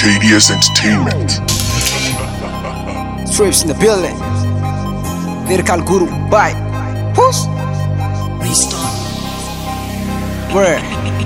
KDS Entertainment. Strips in the building. Lyrical Guru. Bye. Push. Word.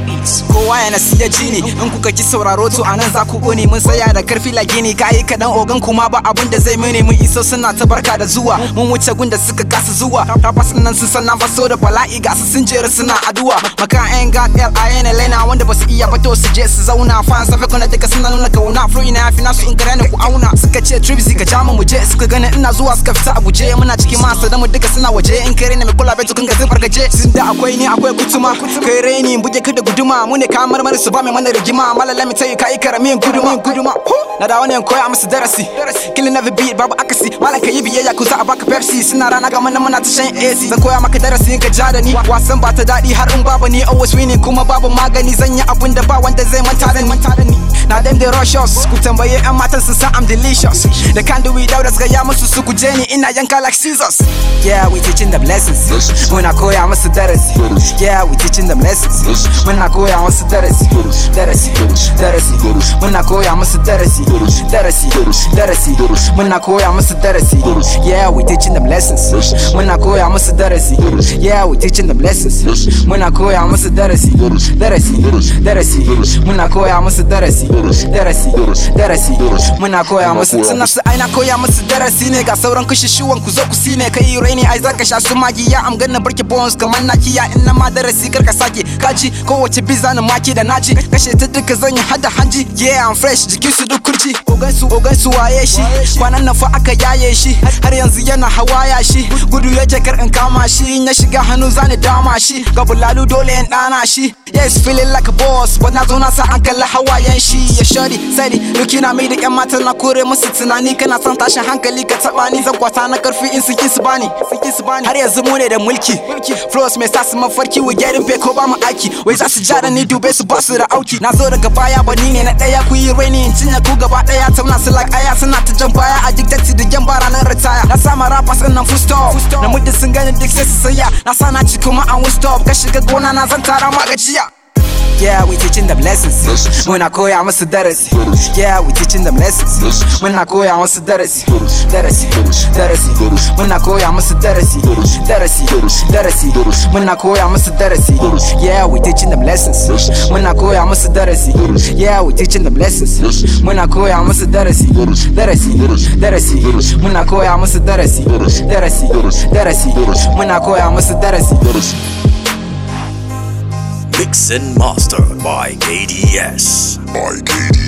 kowa yana siya jini in kuka ki sauraro to anan za ku ƙone mun tsaya da karfi la gini kayi kaɗan ogan kuma ba abun da zai mene mun iso suna ta barka da zuwa mun wuce gunda suka kasa zuwa tabbas nan sun san na faso da bala'i ga su sun jera suna addu'a maka yan ga l i n lena wanda ba su iya fito su je su zauna fan safe kuna duka suna nuna kauna flow ina yafi nasu in kare ku auna suka ce tripsy ka jama mu je suka gani ina zuwa suka fita a guje muna cikin masa da mu duka suna waje in kare ne mai kula bai tukun ga zai fargaje sun da akwai ni akwai kutuma kai reni buge ka da guduma mu ne kamar mara su ba mai mana rigima malala mi tayi kai karamin guduma guduma na da wani koya musu darasi killing every beat babu akasi malan ka yi biyayya ku za a baka pepsi suna rana ga mana muna ta shan AC zan koya maka darasi in ka ja da ni wasan ba ta daɗi har in babu ni always winning kuma babu magani zan yi abun da ba wanda zai manta da ni na dem da rush us ku tambaye yan matan su san I'm delicious da can do without us ga ya musu su guje ni ina yanka like scissors yeah we teaching them lessons muna koya musu darasi yeah we teaching them lessons muna koya musu darasi darasi darasi muna koya musu darasi darasi darasi muna koya musu darasi yeah we teaching them lessons muna koya musu darasi yeah we teaching them lessons muna koya musu darasi darasi darasi muna koya musu darasi darasi darasi muna koya musu suna su aina koya musu darasi ne ga sauran kushushuwan ku zo ku sine kai raini ai zaka sha su magiya am ganna barki bones kamar nakiya in na ma darasi kar ka sake kaji kowace biza na maki da naci kashe ta duka zan yi hada hanji yeah I'm fresh jikin su duk kurji ogan su ogan su waye shi kwanan nan fa aka yaye shi har yanzu yana hawaya shi gudu ya kar in kama shi in ya shiga hannu zani dama shi ga bulalu dole in dana shi yes feeling like a boss but na zo na sa an kalla hawayen shi ya shari sadi looking at me da yan mata na kore musu tunani kana son tashin hankali ka taba ni zan kwata na karfi in su ki su bani su bani har yanzu mu ne da mulki flows mai sa su mafarki we getting pay ko ba mu aiki wai za su ja da ni dube su ba su da auki na zo daga baya ba ni ne na daya ku yi raini in cinye ku gaba daya tauna su like aya suna ta jan baya a dictate da yan bara nan retire na sama rappers din nan full stop na muddin sun gani duk sai su saya na sa na ci kuma an will stop ka shiga gona na zan tara ma gajiya Yeah, we teaching them lessons. Muna koya musu darasi. Yeah, we teaching them lessons. Muna koya musu darasi. Darasi, darasi. Muna koya musu darasi. Darasi, darasi. Muna koya musu darasi. Yeah, we teaching them lessons. Muna koya musu darasi. Yeah, we teaching them lessons. Muna koya musu darasi. Darasi, darasi. Muna koya musu darasi. Darasi, darasi. Muna koya musu darasi. Mix and mastered by KDS. By KDS.